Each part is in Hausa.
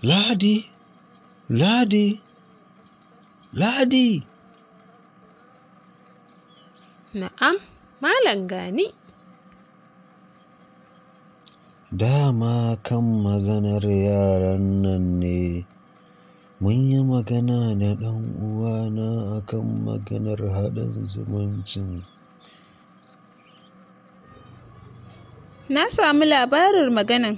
Ladi, Ladi, Ladi. Na'am, Malam gani. Dama kan maganar yaran nan ne. Mun yi magana da ɗan uwana akan maganar haɗin zumuncin. Na samu labarin maganan.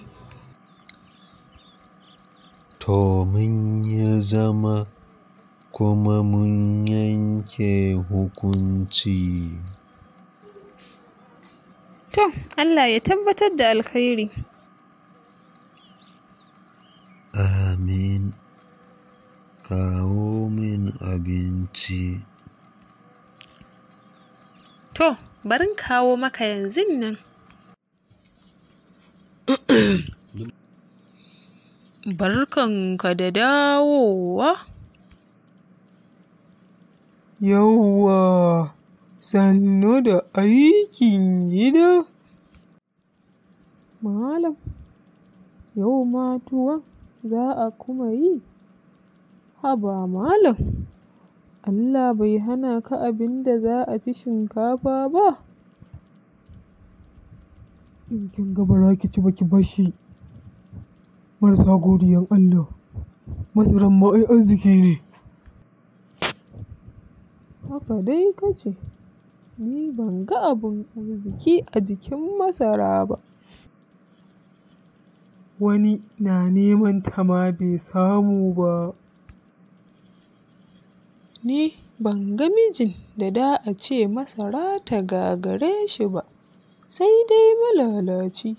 To mun yi zama kuma mun yanke hukunci. To, Allah ya tabbatar da alkhairi. Amin. Kawo min abinci. To, barin kawo maka yanzun nan. Barkanka da dawowa. Yawwa, sannu da aikin gida. Malam, yau ma tuwon za a kuma yi? Haba malam, Allah bai hana ka abin da za a ci shinkafa ba? In kin ga ba za ki ci ba ki bashi. Marasa godiyan Allah, masaran ma ai arziki ne. Haka dai ka ce, ni ban ga abin arziki a jikin masara ba. Wani na neman ta ma bai samu ba. Ni ban ga mijin da da a ce masara ta gagare shi ba, sai dai malalaci.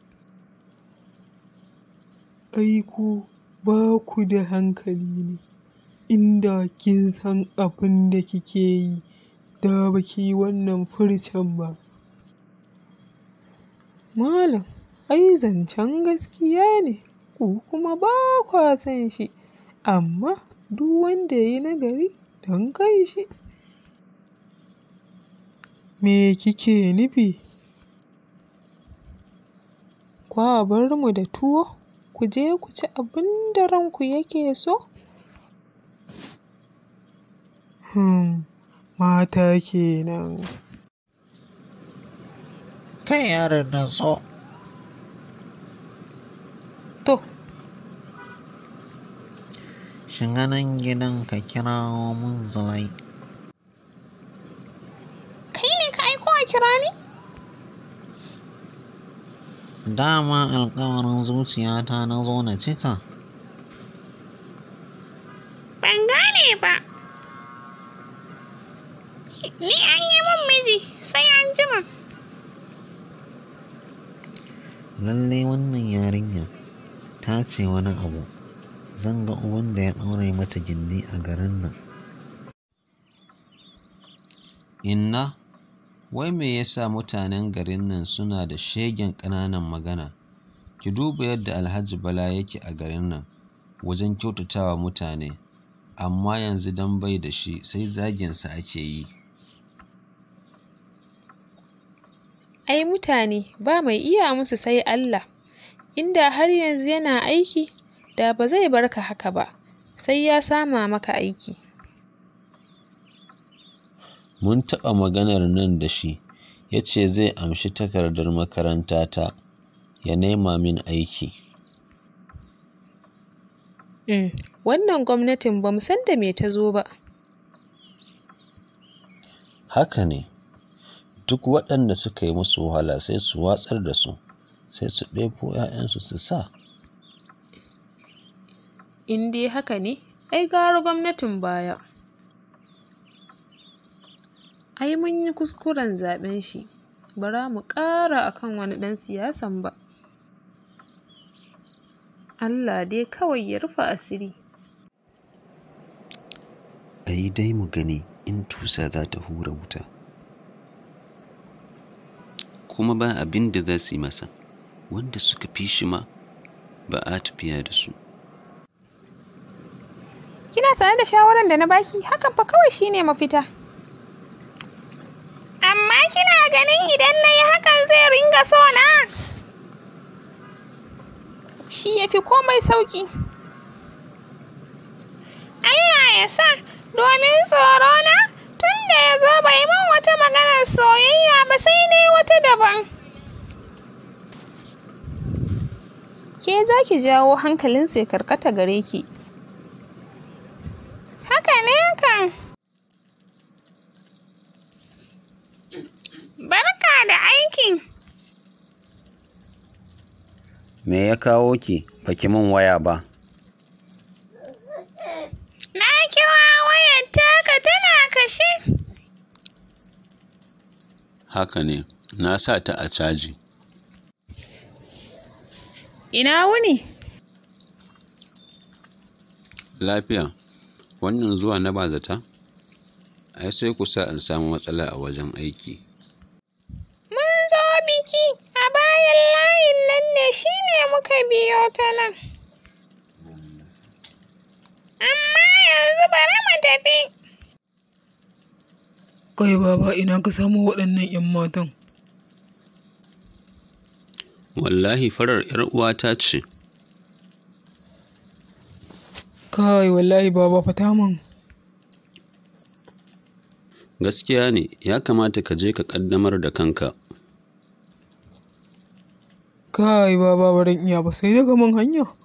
Ai ku ba ku da hankali ne, inda kin san abin da kike yi, da ba ki yi wannan furcin ba. Malam, ai zancen gaskiya ne, ku kuma ba kwa son shi, amma duk wanda ya yi nagari don kan shi. Me kike nufi? Kwa bar mu da tuwo, ku je ku ci abin da ranku yake so? Hmm, mata kenan. Kai yaron nan so. To, Shiga nan gidan ka kirawo mun zulai. Kai ne ka aiko a kira ni? Dama alkawarin zuciyata na zo na cika. Ban gane ba. Ni an yi min miji sai an jima. Lalle wannan yarinya ta ce wani abu. Zan ga uban da ya ɗaure mata gindi a garin nan. Inna, wai me yasa mutanen garin nan suna da shegen ƙananan magana? Ki duba yadda Alhaji Bala yake a garin nan wajen kyautatawa mutane, amma yanzu dan bai da shi sai zaginsa ake yi. ai mutane ba mai iya musu sai Allah. Inda har yanzu yana aiki, da ba zai bar ka haka ba, sai ya sama maka aiki. Mun taɓa maganar nan da shi, ya ce zai amshi takardar makarantata ya nema min aiki. Mm, wannan gwamnatin ba mu san da me ta zo ba. Haka ne, duk waɗanda suka yi musu wahala sai su watsar da su, sai su ɗebo ‘ya'yansu su sa. In dai haka ne, ai gara gwamnatin baya. Ai mun yi kuskuren zaɓen shi, bara mu ƙara akan wani ɗan siyasan ba. Allah dai kawai ya rufe asiri. A yi dai mu gani in tusa za ta hura wuta. Kuma ba abin da za su yi masa, wanda suka fi shi ma ba a tafiya da su. Kina sane da shawaran da na baki hakan fa kawai shine mafita. Amma kina ganin idan na yi hakan zai ringa so na? Shi ya fi komai sauƙi. Allah ya sa domin tsoro na tun da ya zo bai min wata maganar soyayya ba sai dai wata daban. Ke za ki jawo hankalinsa ya karkata gare ki. Haka ne kan. Barka da aiki. Me ya kawo ki baki min waya ba? Na kira wayar taka tana kashe. Haka ne, na sa ta a caji. Ina wuni? Lafiya, wannan zuwa na bazata? Ai sai ku sa in samu matsala a wajen aiki. Mun zo biki a bayan layin nan ne shine muka biyo ta nan. Amma yanzu bari mu tafi. Kai baba ina ka samu waɗannan 'yan matan? Wallahi farar 'yar uwata ce. Kai wallahi baba fata min. Gaskiya ne, ya kamata ka je ka ƙaddamar da kanka. Kai baba baran iya ba sai daga man hanya.